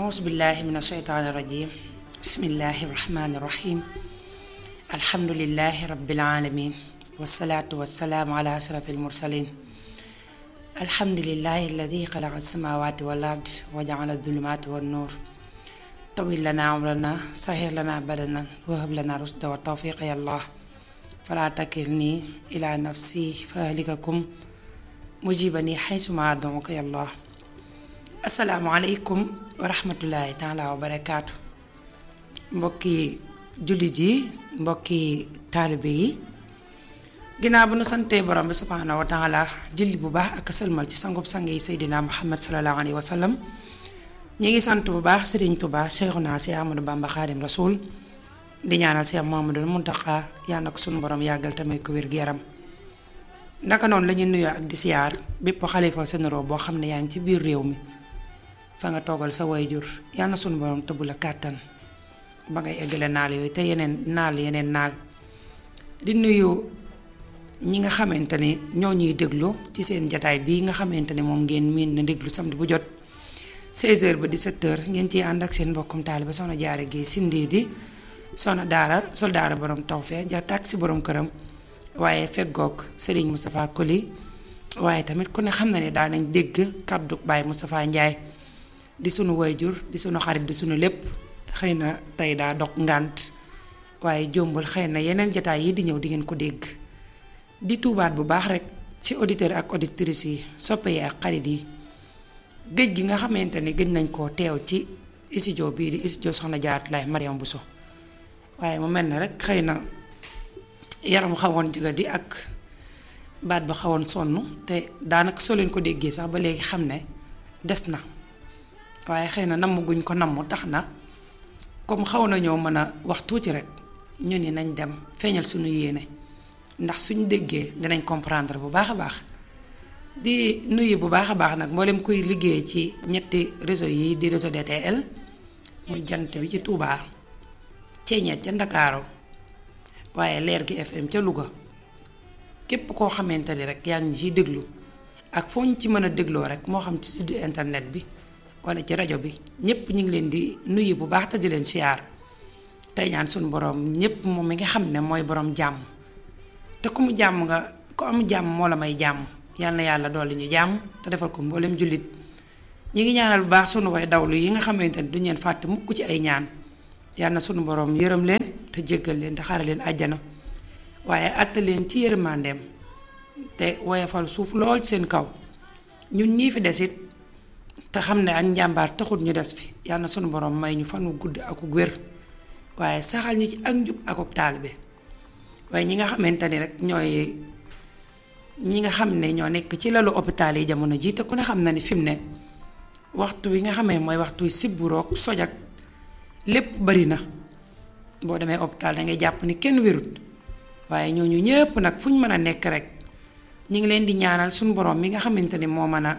أعوذ بالله من الشيطان الرجيم بسم الله الرحمن الرحيم الحمد لله رب العالمين والصلاة والسلام على أشرف المرسلين الحمد لله الذي خلق السماوات والأرض وجعل الظلمات والنور طويل لنا عمرنا سهل لنا بدنا وهب لنا رشد والتوفيق يا الله فلا تكلني إلى نفسي فأهلككم مجيبني حيثما أدعوك يا الله asalaamaaleykum wa rahmatullahi taala wa barakaatu mbokki jullit yi mbokki taalibe yi ginnaaw bu nu santee borom bi subhaanahu wa taala julli bu baax ak sëlmal ci sangub sang yi seydina muhammad sallallahu alayhi wa sallam ñi ngi sant bu baax sëriñ Tuubaa Seexuna Si Ahmadu Bamba Xaadim Rasuul di ñaanal Seex Muhammadul Muntaxa yàlla na ko sunu borom yàggal tamit ko wér gu yaram naka noonu la ñuy nuyoo ak di siyaar bépp xalifa sénéro boo xam ne yaa ngi ci biir réew mi fa nga toogal sa wayjur yal na sunu borom tëbb la kàttan ba ngay eggale naal yooyu te yeneen naal yeneen naal di nuyu ñi nga xamante ni ñoo ñuy déglu ci seen jataay bii nga xamante ni moom ngeen miin na déglu samedi bu jot 16h ba 17h ngeen ciy ànd ak seen mbokkum taaliba soxna jaare gi sindii di soxna daara soldaara borom tawfee ja tàkk si borom këram waaye feggoog Serigne Moustapha Koli waaye tamit ku ne xam na ne daa nañ dégg kàddu Baye Moustapha Ndiaye di sunu wayjur di sunu xarit di sunu lépp xëy na tey daa dog ngànt waaye jombul xëy na yeneen jataay yi di ñëw di ngeen ko dégg di tuubaat bu baax rek ci auditeurs ak auditrices yi soppe yi ak xarit yi géej gi nga xamante ni gëj nañ koo teew ci studio bii di studio Soxna Jaaratullaay Mariam Bousso waaye mu mel na rek xëy na yaram xawoon jóga di ak baat ba xawoon sonn te daanaka soo leen ko déggee sax ba léegi xam ne des na waaye xëy na namm guñ ko namm tax na comme xaw nañoo mën a wax tuuti rek ñu ni nañ dem feeñal suñu yéene ndax suñ déggee dinañ comprendre bu baax a baax di nuyu bu baax a baax nag mboolem kuy liggéey ci ñetti réseau yi di réseau DTL muy jant bi ci Touba ceeñeet ca Ndakaaru waaye leer gi FM ca Louga képp koo xamante ni rek yaa ngi ciy déglu ak foo ñu ci mën a dégloo rek moo xam ci site internet bi wala ci rajo bi ñëpp ñu ngi leen di nuyu bu baax te di leen siyaar tey ñaan suñu borom ñëpp moom mi nga xam ne mooy borom jàmm te ku mu jàmm nga ku am jàmm moo la may jàmm yal na yàlla dolli ñu jàmm te defal ko mboolem jullit ñi ngi ñaanal bu baax sunu way dawlu yi nga xamante ni duñ leen fàtte mukk ci ay ñaan yal na sunu borom yërëm leen te jéggal leen te xaare leen àjjana waaye àtte leen ci yërmandeem te woyofal suuf lool ci seen kaw ñun ñii fi desit te xam ne ak njàmbaar taxut ñu des fi yal na sunu borom may ñu fan wu gudd ak wér waaye saxal ñu ci ak njub ak ak taalibe waaye ñi nga xamante ni rek ñooy ñi nga xam ne ñoo nekk ci lalu hôpital yi jamono jii te ku ne xam na ni fi mu ne waxtu wi nga xamee mooy waxtu sibburoog sojak lépp bari na boo demee hôpital dangay jàpp ni kenn wérut waaye ñooñu ñëpp nag fu ñu mën a nekk rek ñu ngi leen di ñaanal suñu borom mi nga xamante ni moo mën a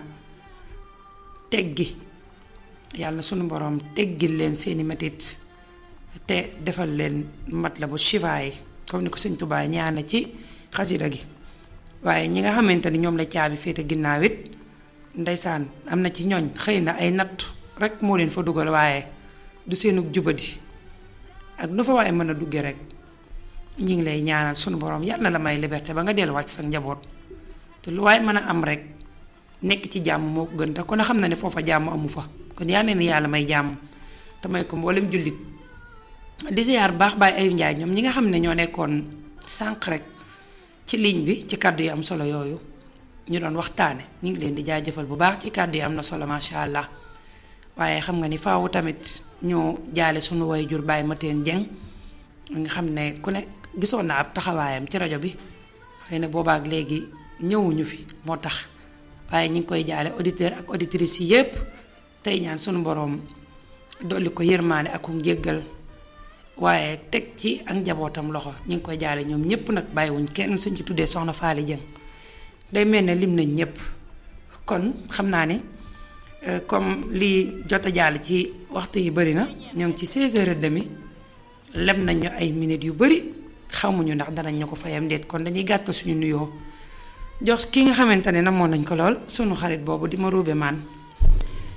teggi yàlla sunu borom teggil leen seeni metit te defal leen mat la bu shifaay comme ni ko sëñ Tuubaa ñaana ci xasida gi waaye ñi nga xamante ni ñoom la caabi féete ginnaaw it ndeysaan am na ci ñooñ xëy na ay natt rek moo leen fa dugal waaye du seenug jubadi ak nu fa waaye mën a dugge rek ñi ngi lay ñaanal sunu borom yàlla la may liberté ba nga delluwaat sa njaboot te lu waaye mën a am rek nekk ci jàmm moo ko gën te kon a xam na ne foofa jàmm amu fa kon yaa ne ni yàlla may jàmm te may ko mboolem jullit di ziar baax baay ay njaay ñoom ñi nga xam ne ñoo nekkoon sànq rek ci ligne bi ci kàddu yi am solo yooyu ñu doon waxtaane ñu ngi leen di jaajëfal bu baax ci kàddu yi am na solo macha allah waaye xam nga ni faawu tamit ñu jaale sunu way jur Baye Mateen Jeng nga xam ne ku ne gisoon na ab taxawaayam ci rajo bi xëy na boobaak léegi ñëwuñu fi moo tax waaye ñu ngi koy jaale auditeur ak auditrices yi yépp tey ñaan sunu boroom dolli ko yërmaane ak njéggal waaye teg ci ak njabootam loxo ñu ngi koy jaale ñoom ñépp nag bàyyiwuñ kenn suñ ci tuddee soxna Faali Jeng day mel ne lim nañ ñépp kon xam naa ne comme li jot a jàll ci waxtu yi bari na ñoo ngi ci 16h30 lem nañ ñu ay minutes yu bari xamuñu ndax danañ ñu ko fayam déet kon dañuy gàtt suñu nuyoo jox ki nga xamante ne namoon nañ ko lool sunu xarit boobu di ma ruube maan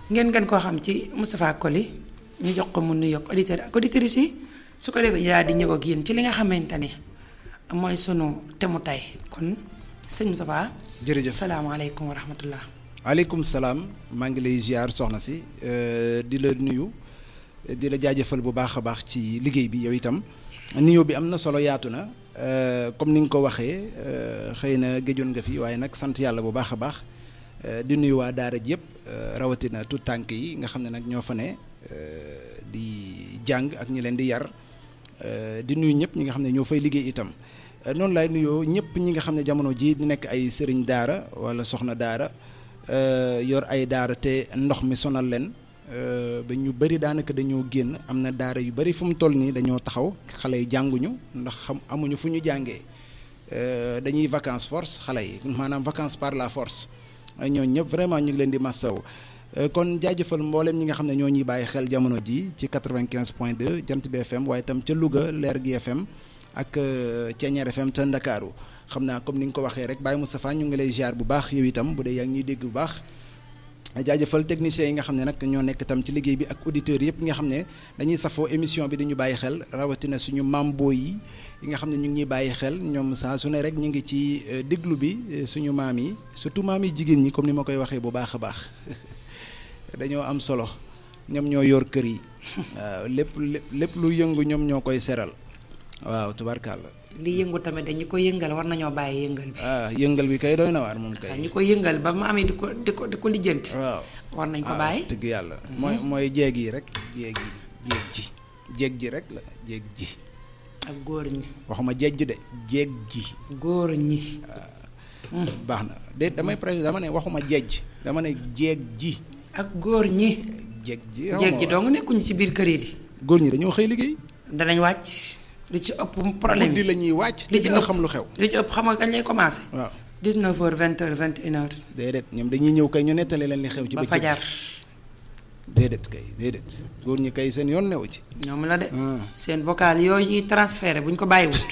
ngeen gën koo xam ci Moustapha Coly ñu jox ko mu nuyoog auditeurs ak auditrices yi su ko defee yaa di ñëw ak yéen ci li nga xamante ni mooy sunu temu tey kon sëñ Moustapha. jërëjëf salaamaaleykum wa rahmatullah. waaleykum salaam maa ngi lay ziar soxna si di la nuyu di la jaajëfal bu baax a baax ci liggéey bi yow itam nuyoo bi am na solo yaatu na comme ni nga ko waxee xëy na géjoon nga fi waaye nag sant yàlla bu baax a baax di nuyu waa daara ji yëpp rawatina tout tànk yi nga xam ne nag ñoo fa ne di jàng ak ñi leen di yar di nuyu ñëpp ñi nga xam ne ñoo fay liggéey itam. noonu laay nuyoo ñëpp ñi nga xam ne jamono jii di nekk ay sëriñ daara wala soxna daara yor ay daara te ndox mi sonal leen ba ñu bëri daanaka dañoo génn am na daara yu bëri fu mu toll nii dañoo taxaw xale yi jànguñu ndax xam amuñu fu ñu jàngee dañuy vacances force xale yi maanaam vacances par la force ñooñu ñëpp vraiment ñu ngi leen di massaw kon jaajëfal mboolem ñi nga xam ne ñoo ñuy bàyyi xel jamono ji ci 95 point 2 jant bi FM waaye itam ca Louga leer gi FM. ak Thiéniere FM te Ndakaaru xam naa comme ni nga ko waxee rek Baye Moustapha ñu ngi lay ziar bu baax yow itam bu dee yaa ngi ñuy dégg bu baax jaajëfal techniciens yi nga xam ne nag ñoo nekk itam ci liggéey bi ak auditeurs yëpp nga xam ne dañuy safoo émission bi dañu bàyyi xel rawatina suñu mambo yi yi nga xam ne ñu ngi ñuy bàyyi xel ñoom saa su ne rek ñu ngi ci déglu bi suñu maam yi surtout maam yi jigéen ñi comme ni ma koy waxee bu baax a baax dañoo am solo ñoom ñoo yor kër yi waaw lépp lépp lu yëngu ñoom ñoo koy seral waaw tubaarkàlla. li yëngu tamit dañu ko yëngal war nañoo bàyyi yëngal bi. ah yëngal bi kay doy na waar moom kay. ñu ko yëngal ba maam yi di ko di ko di ko lijjanti. waaw war nañ ko bàyyi. dëgg yàlla. mooy mooy jeeg yi rek jeeg yi jeeg ji jeeg ji rek la jeeg ji. ak góor ñi. waxuma jeeg de jeeg ji. góor ñi. baax na de damay préciser dama ne waxuma jeej dama ne jeeg ji. ak góor ñi. jeeg ji jeeg ji dong nekkuñu ci biir kër yi di. góor ñi dañoo xëy liggéey. danañ wàcc. li ci ëpp problème guddi la ñuy wàcc. li ci nga ëpp xam lu xew. li ci ëpp xam nga kañ lay commencé. waaw 19h 20h 21h. déedéet ñoom dañuy ñëw kay ñu nettali leen li xew. ci ba bëccëg fajar. déedéet kay déedéet góor ñi kay seen yoon newu ci. ñoom la de. Ah. seen vocal yooyu ñuy transféré bu ñu ko bàyyiwut.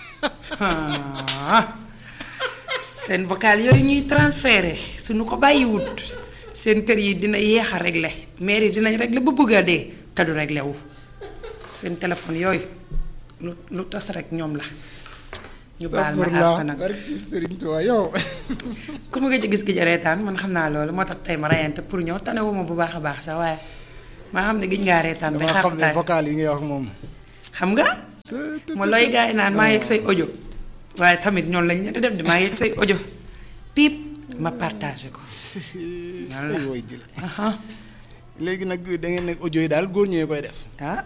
Ah. seen vocal yooyu ñuy transféré suñu ko bàyyiwut seen kër yi dina yéex a réglé maire yi dinañ réglé ba bëgg a dee te du réglé wu seen téléphone yooyu lu lu tas rek ñoom la. ñu baal ma àq nag barki Sëriñ Tuubaa yow. ku ma gëj a gis gi reetaan man xam naa loolu moo tax tey ma rayante pour ñëw tanewuma bu baax a baax sax waaye maa xam ne giñ ngaa reetaan bay dama xam ne xàqtaay vocal yi ngay wax moom. xam nga ma looy gars yi naan maa yegg say audio waaye tamit ñoom lañ leen di def di maa yegg say audio piip ma partagé ko Yàlla. ay woy jële aha léegi nag da ngeen ne audio yi daal góor ñee koy def. ah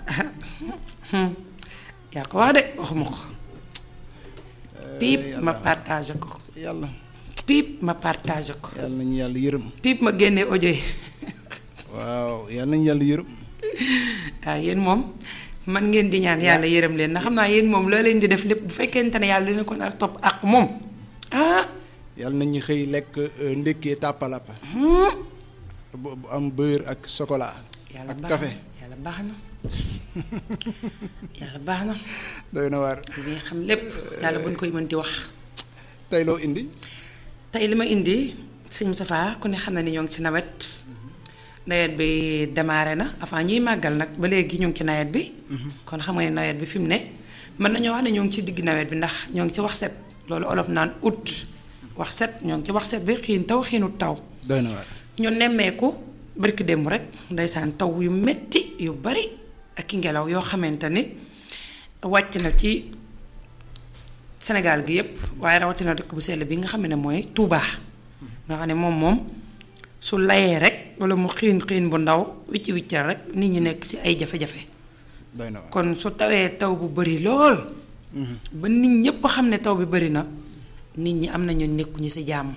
yaa ko wax de waxuma ko piip ma partagé ko yàlla piip ma partagé ko yàlla nañu yàlla yërëm. piip ma génnee audio yi waaw yàlla nañu yàlla yërëm. waaw yéen moom man ngeen di ñaan yàlla yërëm leen ndax xam naa yéen moom loo leen di def lépp bu fekkente ne yàlla dina ko nar topp ak moom ah yàlla nañu xëy lekk euh, ndékkee tàppalappa. bu bu am beurre ak chocolat. yàlla ak baax café na yàlla baax na yàlla baax na doy na waar. li nga xam lépp yàlla buñ koy mën di wax tey loo indi. tey li ma indi sëñ Moustapha ku ne xam na ni ñoo ngi ci nawet nawet bi démarré na avant ñuy màggal nag ba léegi ñu ngi ci nawet bi kon xam nga ne nawet bi fi mu ne mën nañoo wax ne ñoo ngi ci digg nawet bi ndax ñoo ngi ci wax set loolu olof naan août wax set ñoo ngi ci wax set bi xiin taw xiinut taw doy na waar. ñu nemmeeku barki démb rek ndeysaan taw yu metti yu bari ak i ngelaw yoo xamante ni wàcc na ci Sénégal gi yépp waaye rawatina dëkk bu sell bi nga xam ne mooy Touba nga xam ne moom moom su layee rek wala mu xiin xiin bu ndaw wicci wiccal rek nit ñi nekk ci ay jafe-jafe doy na waar. kon su tawee taw bu bari lool ba nit ñépp xam ne taw bi bari na nit ñi am nañu nekkuñu ci jàmm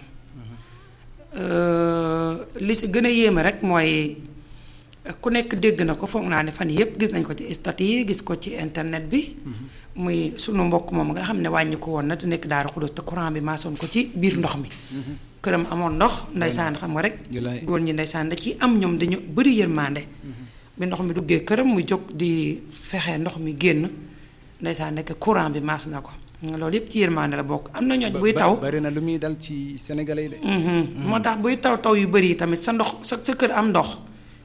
Euh, li si gën a yéeme rek mooy ku nekk dégg na ko foog naa ne fan yépp gis nañ ko ci statut yi gis ko ci internet bi muy sunu mbokk moom nga xam ne wàññi ko woon na te nekk Daaru Xudus te courant bi maasoon ko ci biir ndox mi këram amoon ndox ndeysaan xam nga rek Julaay. góor ñi ndeysaan da ci am ñoom dañu bëri yërmande bi ndox mi duggee këram mu jóg di fexe ndox mi génn ndeysaan nekk courant bi maas na ko loolu yépp ci yërmande la bokk am na ñooñ buy Ba- taw bari na lu muy dal ci sénégalais yi de. moo tax buy taw taw yu bëri yi tamit sa ndox sa sa kër am ndox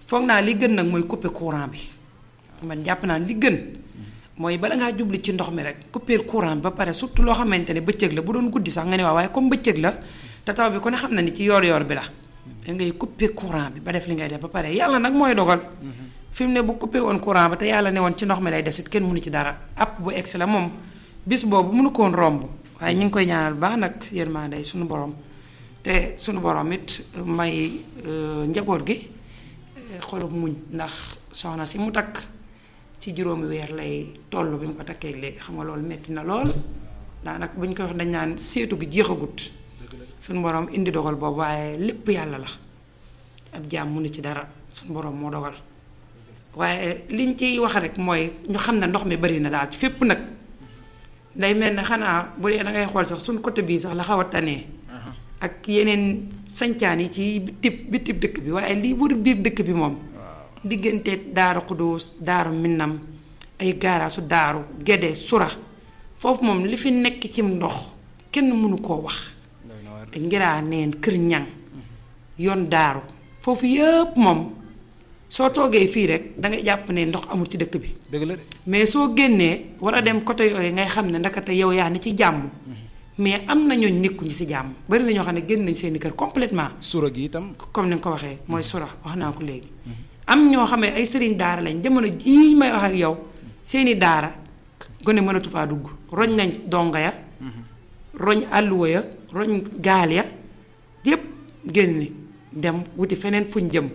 foog naa li gën nag mooy couper courant bi man jàpp naa li gën mooy bala ngaa jubli ci ndox mi rek couper courant bi ba pare surtout loo xamante ne bëccëg la bu doon guddi sax nga ne waaw waaye comme bëccëg la te taw bi ku ne xam na ni ci yoor-yoor bi la da ngay couper courant bi ba def li ngay def ba pare yàlla nag mooy dogal fi mu ne bu coupé woon courant ba te yàlla ne woon ci ndox mi lay desit kenn mënu ci dara app bu egsi la moom bis boobu mënu ko woon romb waaye ñu ngi koy ñaanal baax nag yërmande suñu borom te suñu borom it may njaboot gi xolub muñ ndax soxna si mu takk ci juróomi weer lay toll bi mu ko takkee léegi xam nga loolu metti na lool daanaka bu ñu koy wax dañ naan seetu gi jeexagut suñu borom indi dogal boobu waaye lépp yàlla la ab jaam mënu ci dara suñu borom moo dogal waaye liñ ciy wax rek mooy ñu xam ne ndox mi bari na daal fépp nag day mel ne xanaa bu dee da ngay xool sax suñ côté bii sax la xaw a tanee ak yeneen sancaan yi ci bitib bitib dëkk bi waaye lii wër biir dëkk bi moom diggante daaru xudóos daaru minnam ay gaaraasu daaru gede sura foofu moom li fi nekk ci ndox kenn mënu koo wax ngiraa neen kër ñang yoon daaru foofu yëpp moom soo toogee fii rek dangay jàpp ne ndox amul ci dëkk bi dëgg la de mais soo génnee war a dem côté yooyu ngay xam ne ndakate yow yaa ni ci jàmm mais am na ñooñ nekkuñu ci jàmm bari na ñoo xam ne génn nañ seeni kër complètement sura gi itam comme ni nga ko waxee mooy sura wax naa ko léegi am ñoo xam ne ay sëriñ daara lañ jamono jii may wax ak yow seeni daara gone mënatu faa dugg roñ nañ donga ya roñ àlluwa ya roñ gaal ya yépp génn dem wuti feneen fuñ jëm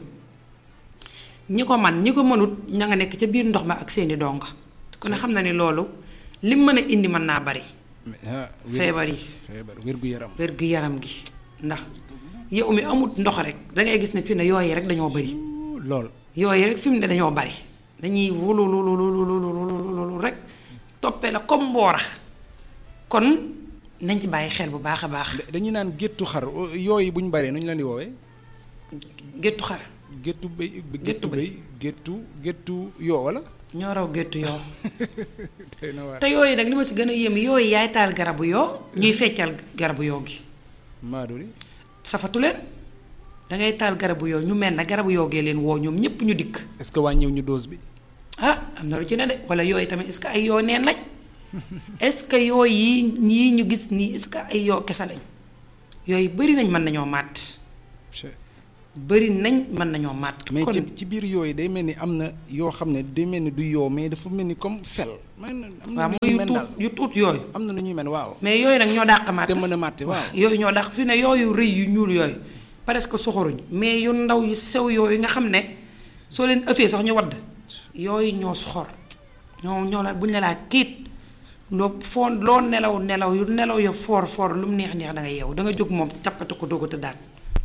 ñi ko man ñi ko mënut ña nga nekk ca biir ndox ma ak seeni donga ku ne xam na ni loolu lim mën a indi mën naa bari feebar yi feebar wér gu yaram wér gu yaram gi ndax yow mi amut ndox rek dangay gis ne fi ne yooyu rek dañoo bari lool yooyu rek fi mu ne dañoo bari dañuy wulululululululu rek toppee la comme mboora kon nañ ci bàyyi xel bu baax a baax dañuy naan géttu xar yooyu bu ñu baree nu ñu leen di woowee géttu xar géttu béy Géttu géttu béy. béy géttu géttu yoo wala ñoo raw géttu yoo tey na waar te yooyu nag li ma si gën a yéem yooyu yaay taal garabu yoo ñuy feccal garabu yoo gi maaduri safatu leen dangay taal garabu yoo ñu mel na garabu yoo gee leen woo ñoom ñépp ñu dikk est-ce que wàññiw ñu dose bi ah am na lu ci ne de wala yooyu tamit est-ce que ay yoo neen lañ est-ce que yoo yi ñii ñu gis nii est-ce que ay yoo kese lañ yooyu bari nañ mën nañoo màtt bari nañ mën nañoo màtt mais kon ci ci biir yooyu day mel ni am na yoo xam ne day mel ni du yoo mais dafa mel ni comme fel man am na waaw nu mooy ñuy yu mel tuut daal yu tuut yooyu am na nu ñuy mel waaw mais yooyu nag ñoo dàq màtt te mën a màtte waaw yooyu ñoo dàq fi ne yooyu rëy yu ñuul yooyu presque soxoruñ mais yu ndaw yu sew yooyu nga xam ne soo leen ëffee sax ñu wadd yooyu ñoo soxor ñoo ñoo la buñ la laa tiit loo foo loo nelaw nelaw yu nelaw yu foor foor lu mu neex neex da nga yeewu da nga jóg moom cappate ko doog a tëddaat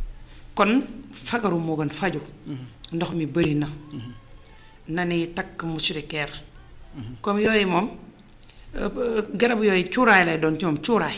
kon fagaru moo gën faju ndox mi bëri na na ni takk mushrikeer comme yooyu moom euh, garab yooyu cuuraay lay doon ci moom cuuraay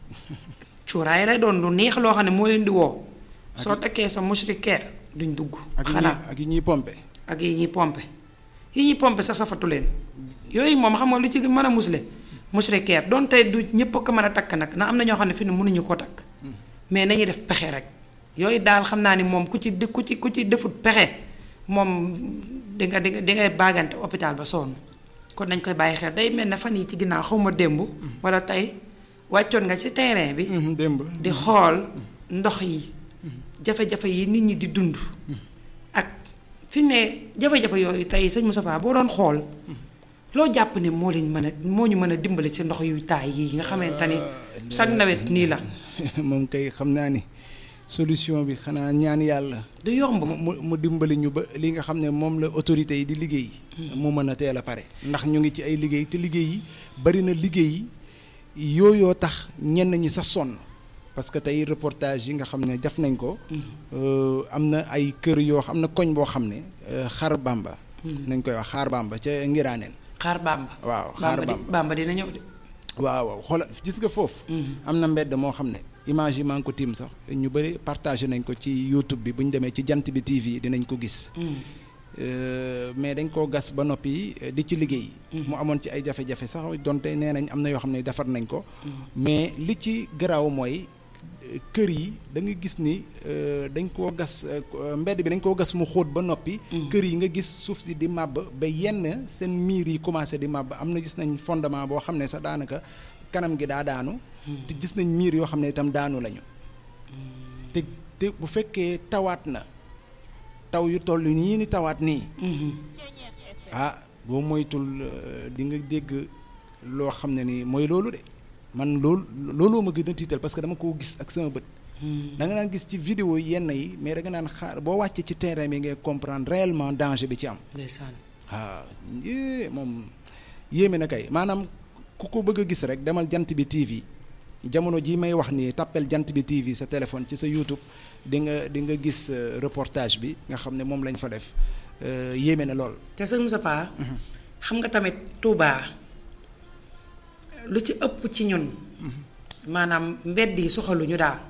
cuuraay lay doon lu neex loo xam ne moo leen di woo soo takkee sa mushrikeer duñ dugg ak yi xanaa ñuy ak yi ñuy pompe ak yi ñuy pompe yi ñuy pompe sa safatu leen yooyu moom xam nga lu ci mën a musle mushrikeer doon tey du ñëpp ko mën a takk nag na am na ñoo xam ne fi ne mënuñu ko takk mais nañuy def pexe rek yooyu daal xam naa ni moom ku ci ku ci ku ci defut pexe moom di nga di nga di ngay baagante hôpital ba sonn kon nañ koy bàyyi xel day mel ne fan yi ci ginnaaw xaw ma démb wala tey wàccoon nga ci terrain bi Mhm, démb di xool ndox yi jafe-jafe yi nit ñi di dund ak fi ne jafe-jafe yooyu tey sëñ Moustapha boo doon xool loo jàpp ne moo leen mën a moo ñu mën a dimbali ci ndox yu taay yi nga xamante ni chaque nawet nii la moom kay xam naa ni solution bi xanaa ñaan yàlla du yomb mu mu mu dimbali ñu ba li nga xam ne moom la autorité yi di liggéey mu mën a teel a pare ndax ñu ngi ci ay liggéey te liggéey yi bari na liggéey yi yooyoo tax ñenn ñi sax sonn parce que tey reportage yi nga xam ne def nañ ko euh, am na ay kër yoo xam na koñ boo xam ne euh, xar bamba nañ koy wax xaar bamba ca ngiraaneen xaar bamba waaw xaar bamba di bamba bamba dina ñëw de waaw waaw xoolal gis nga foofu. am na mbedd moo xam ne image yi maa ngi ko tiim sax ñu bëri partagé nañ ko ci YouTube bi bu ñu demee ci jant bi TV dinañ ko gis. Euh, mais dañ koo gas ba noppi euh, di ci liggéey. mu amoon ci ay jafe-jafe sax donte nee nañ am na yoo xam ne defar nañ ko. mais li ci garaaw mooy kër yi da nga gis ni dañ koo gas mbedd bi dañ koo gas mu xóot ba noppi. kër yi nga gis suuf si di màbb ba yenn seen miir yi commencé di màbb am na gis nañ fondement boo xam ne sax daanaka kanam gi daa daanu. te gis nañ miir yoo xam ne itam daanu lañu. te te bu fekkee tawaat na taw yu toll nii ni tawaat nii. ah boo moytul di nga dégg loo xam ne ni mooy loolu de. man loolu looloo ma gën a tiital parce que dama koo gis ak sama bët. da nga naan gis ci vidéo yenn yi mais da nga naan xaar boo wàccee ci terrain bi ngay comprendre réellement danger bi ci am. ndeysaan. waaw moom yéeme na kay maanaam ku ko bëgg a gis rek demal jant bi TV jamono jii may wax nii tàppel jant bi TV sa téléphone ci sa YouTube di nga di nga gis reportage bi nga xam ne moom lañ fa def yéeme na lool. te sëñ Moustapha xam nga tamit Touba. lu ci ëpp ci ñun maanaam mbedd yi soxaluñu daal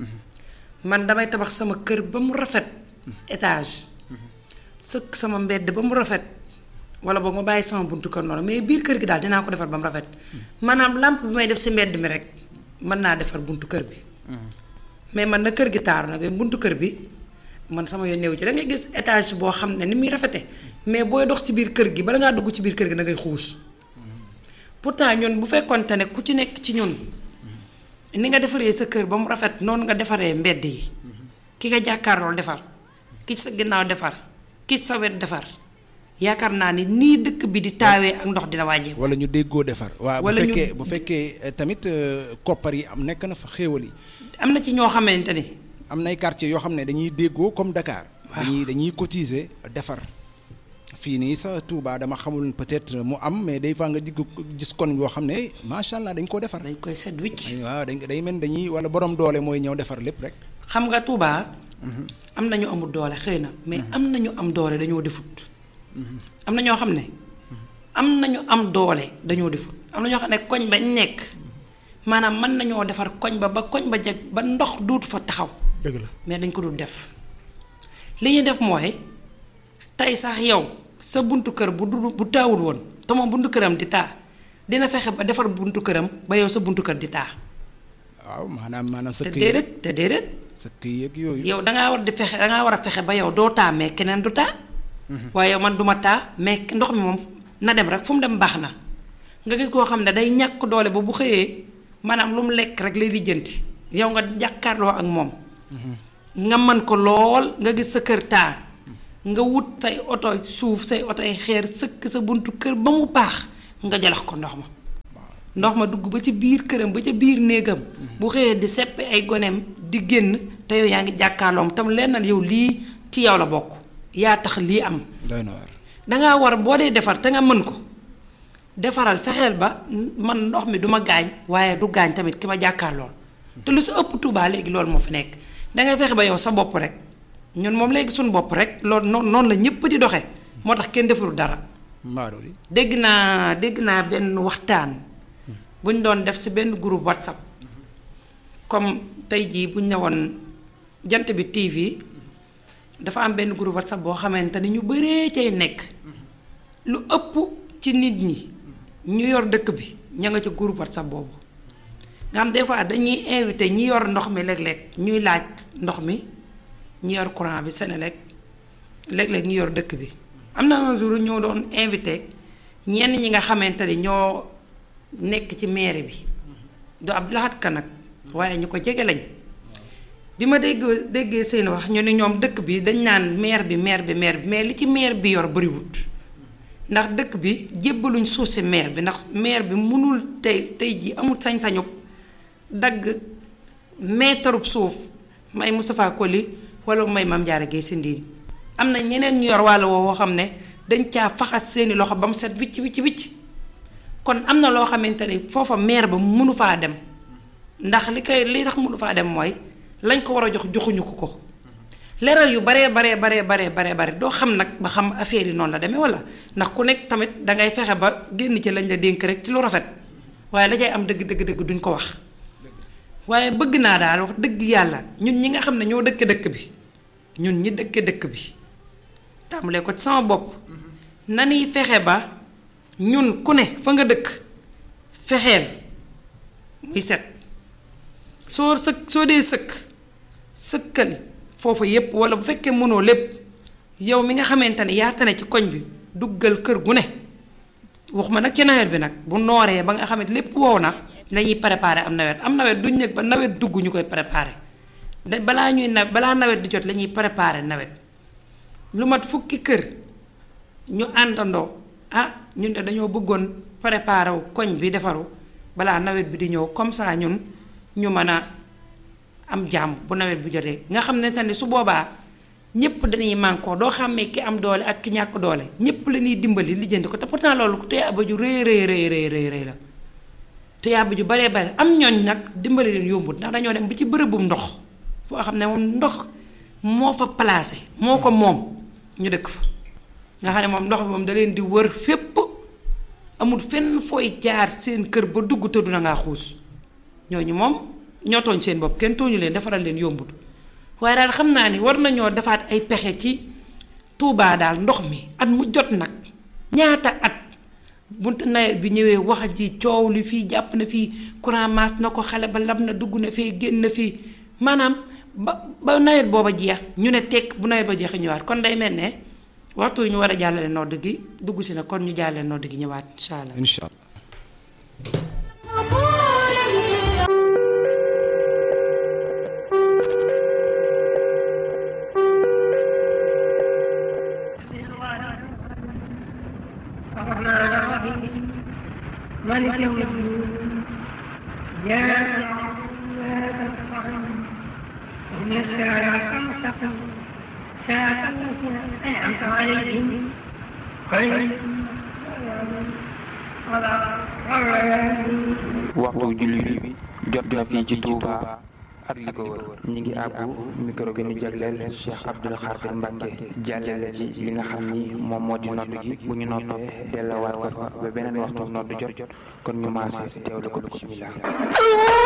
man damay tabax sama kër ba mu rafet étage sëkk sama mbedd ba mu rafet wala boog ma bàyyi sama buntu kër noonu mais biir kër gi daal dinaa ko defar ba mu rafet maanaam lampe bi may def si mbedd mi rek mën naa defar buntu kër bi mais man na kër gi taaru nag buntu kër bi man sama yoon néew ci da ngay gis étage boo xam ne ni muy rafete mais booy dox ci biir kër gi bala ngaa dugg ci biir kër gi da ngay xuus pourtant ñun bu fekkonte ne ku ci nekk ci ñun ni nga defaree sa kër ba mu rafet noonu nga defaree mbedd yi ki nga jàkkaarlool defar ki sa ginnaaw defar ki sa wet defar yaakaar naa ni nii dëkk bi di taawee ak ndox dina wàññeeku. wala ñu déggoo defar. waaw bu wala ñu- fekkee bu fekkee tamit koppar yi am nekk na fa xéewal yi. am na ci ñoo xamante ni am nay quartier yoo xam ne dañuy déggoo comme Dakar. Waaw. dañuy dañuy cotiser defar. fii nii sa Touba dama xamul peut-être mu am mais des fois nga digg gis kon yoo xam ne macha allah dañ koo defar. dañ koy set wicc waaw dañ day mel dañuy wala borom doole mooy ñëw defar lépp rek. xam nga Touba am na ñu amul doole xëy na mais am na ñu am doole dañoo defut am na ñoo xam ne am na ñu am doole dañoo defut am na ñoo xam ne koñ ba nekk maanaam mën nañoo defar koñ ba ba koñ ba jag ba ndox duutu fa taxaw dëgg la mais dañ ko dul def li ñuy def mooy tey sax yow sa buntu kër bu du bu taawul woon te moom buntu këram di taa dina fexe ba defar buntu këram ba yow sa buntu kër di taa waaw maanaam maanaam sa te këy déedéet te déedéet sa këy yeeg yooyu. yow dangaa war di fexe dangaa war a fexe ba yow doo taa mais keneen du taa waaye yow man duma taa mais ndox mi moom na dem rek fu mu dem baax na nga gis koo xam ne day ñàkk doole ba bu xëyee maanaam lu mu lekk rek lay lijjanti yow nga jàkkaarloo ak moom nga man ko lool nga gis sa kër taa nga wut say oto suuf say oto ay xeer sëkk sa buntu kër ba mu baax nga jalax ko ndox ma ndox ma dugg ba ci biir këram ba ca biir néegam bu xëyee di seppi ay goneem di génn te yow yaa ngi jàkkaarloom tam lennal yow lii ci yow la bokk yaa tax lii am doy na waar. dangaa war boo dee defar te nga mën ko defaral fexeel ba man ndox mi duma gaañ waaye du gaañ tamit ki ma jàkkaarlool te lu sa ëpp Tuubaa léegi loolu moo fi nekk dangay fexe ba yow sa bopp rek ñun moom léegi suñu bopp rek loolu noonu noonu la ñëpp di doxe moo tax kenn deful dara Mbaadoo di. dégg naa dégg naa benn waxtaan bu ñu doon def ci benn groupe whatsapp comme tey jii bu ñu ne woon jant bi TV dafa am benn groupe whatsapp boo xamante ni ñu bëree cay nekk lu ëpp ci nit ñi ñu yor dëkk bi ña nga ca groupe whatsapp boobu nga xam des fois dañuy invité ñi yor ndox mi léeg-léeg ñuy laaj ndox mi ñi yor courant bi Senelec léeg-léeg ñu yor dëkk bi am na un jour ñoo doon invité ñenn ñi nga xamante ni ñoo nekk ci mairie bi du Abdou Lahad Ka nag waaye ñu ko jege lañ bi ma dégg déggee seen wax ñu ne ñoom dëkk bi dañ naan maire bi maire bi maire bi mais li ci maire bi yor bariwut ndax dëkk bi jébbaluñ suuf si maire bi ndax maire bi mënul tey tey ji amul sañ-sañu dagg meetarub suuf may Moustapha Koli wala may Mame Diarra Guèye si ndiin am na ñeneen ñu yor wàll woo xam ne dañ caa faxas seeni loxo ba mu set wicc wicc wicc kon am na loo xamante ni foofa maire ba mënu faa dem ndax li koy li tax mënu faa dem mooy lañ ko war a jox joxuñu ko ko leeral yu baree baree baree baree baree bare doo xam nag ba xam affaire yi noonu la demee wala ndax ku nekk tamit dangay fexe ba génn ci lañ la dénk rek ci lu rafet waaye la cay am dëgg dëgg dëgg duñ ko wax waaye bëgg naa daal wax dëgg yàlla ñun ñi nga xam ne ñoo dëkk dëkk bi ñun ñi dëkk dëkk bi tàmbalee ko ci sama bopp nanuy fexe ba ñun ku ne fa nga dëkk fexeel muy set soo sëkk soo dee sëkk sëkkal foofu yépp wala bu fekkee mënoo lépp yow mi nga xamante ne yaa tane ci koñ bi duggal kër gu ne waxuma nag ci nawet bi nag bu nooree ba nga xamante lépp wow na lañuy préparer am nawet am nawet duñ nekk ba nawet dugg ñu koy préparer da balaa ñuy na balaa nawet di jot la ñuy préparer nawet lu mat fukki kër ñu àndandoo ah ñun de dañoo bëggoon préparer wu koñ bi defaru balaa nawet bi di ñëw comme ça ñun ñu mën a am jàmm bu nawet bi jotee nga xam ne tamit su boobaa ñépp dañuy mànkoo doo xàmmee ki am doole ak ki ñàkk doole ñépp la ñuy dimbali lijjanti ko te pourtant loolu tuyaaba ju rëy rëy rëy rëy rëy la tuyaaba ju baree bare am ñooñ nag dimbali leen yombut ndax dañoo dem ba ci bërëbum ndox foo xam ne moom ndox moo fa placé moo ko moom ñu dëkk fa nga xam ne moom ndox bi moom da leen di wër fépp amul fenn fooy jaar seen kër ba dugg tëddu na ngaa xuus ñooñu moom ñoo tooñ seen bopp kenn tooñu leen defaral leen yombut waaye daal xam naa ni war nañoo defaat ay pexe ci Tuubaa daal ndox mi at mu jot nag ñaata at bunte nawet bi ñëwee wax ji coow li fii jàpp na fii courant maas na ko xale ba lab na dugg na fee génn na fii maanaam ba ba nawet booba jeex ñu ne tekk bu nawet ba jeexee ñëwaat kon day mel ne waxtu wi ñu war a jàllale nodd gi dugg si na kon ñu jàllale nodd gi ñëwaat incha allah. incha allah. الرحمن الرحيم مالك يوم الدين إياك نعبد وإياك نستعين اهدنا الصراط المستقيم صراط الذين أنعمت عليهم غير المغضوب عليهم ولا الضالين waxtu julli bi jot na fii ci Touba ak li ko wër ñi ngi àbbu micro bi ñu jagleel Cheikh Abdoul Khadir Mbacke jàllale ci li nga xam ni moom moo di nodd gi bu ñu noppee dellawaat ko fa ba beneen waxtu nodd jot jot kon ñu maase teewlu ko bismillah